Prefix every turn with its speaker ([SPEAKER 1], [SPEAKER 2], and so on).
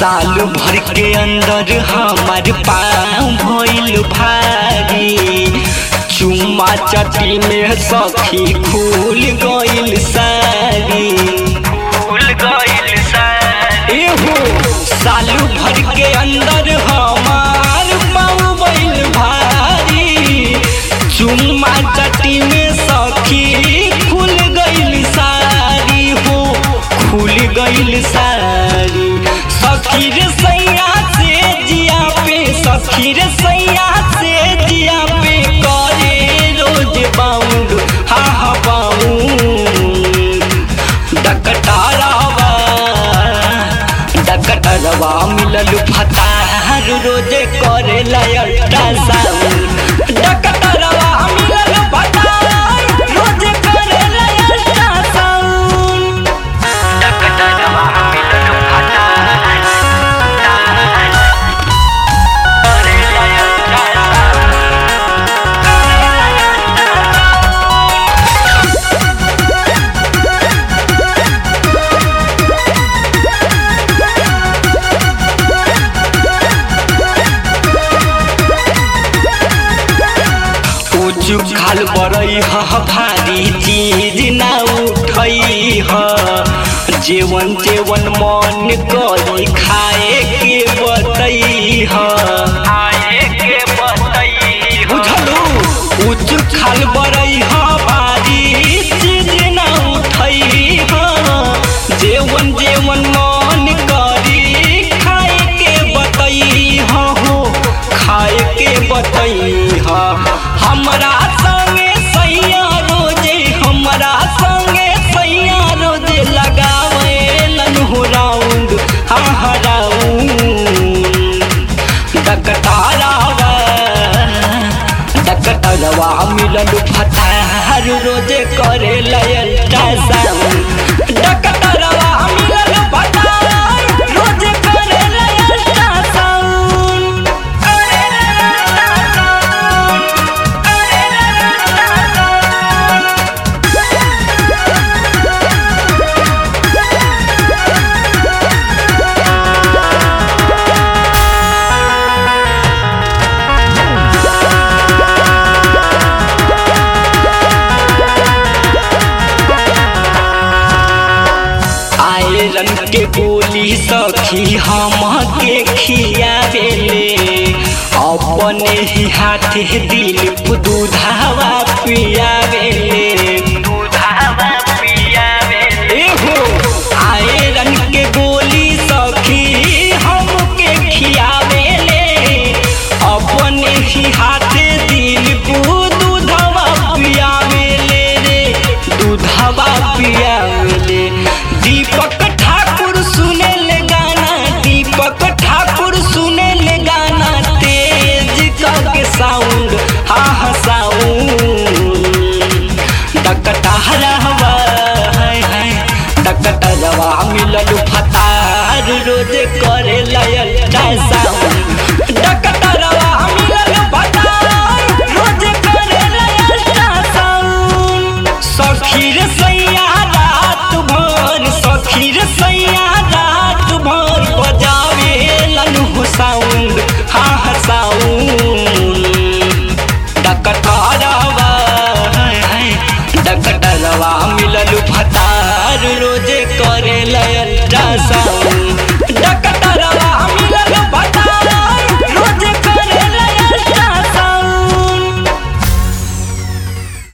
[SPEAKER 1] साल भर के अंदर हमार पाँव भइल भारी चुम्मा चटी में सखी खुल गइल सारी खुल गइल सारी एहो साल भर के अंदर हमार पाँव भइल भारी चुम्मा चटी में सखी खुल गइल सारी हो खुल गइल सारी सखी रे सैया से जिया पे सखी रे सैया से जिया पे करे रोज बाउंड हा हा बाउंड डकटारावा डकटरवा मिलल फतार रोजे करे लयटा साउंड डकटरवा मिलल फतार रोजे करे लयटा साउंड डकटरवा मिलल फतार करे लयटा उचु खाल बरई ह भारी चीज ना उठई ह जेवन जेवन मन करी खाए के बतई ह खाए के बतई बुझलू उचु खाल बरई ह भारी चीज ना उठई ह जेवन जेवन मन करी खाए के बतई ह हो खाए के बतई ह हमरा संगे सैया रोजे हमरा संगे सैया रोजे लगावे हो राउंड हा हा राउंड डकटारावा डकटरवा मिलल फतार रोजे करे लयटा साउंड डकटरवा मिलल फतार रोजे करे लयटा साउंड करे लयटा साउंड करे लयटा साउंड आयरन के गोली सखी हम के खियावेले अपने ही हाथे दिल दूधावा पियावेले दूधावा पियावेले हो आयरन के गोली सखी हम के खियावेले अपने ही हाथे दिल दूधावा पियावेले रे दूधावा पियावेले दीपक ठाकुर सुने ले गाना दीपक ठाकुर सुने ले गाना तेज करके साउंड हा हा साउंड डकटहरवा हाय हाय डकटरवा मिलल फतार रोज करे लयटा साउंड डकटरवा मिलल फतार रोज करे लयटा साउंड सखी रे सैया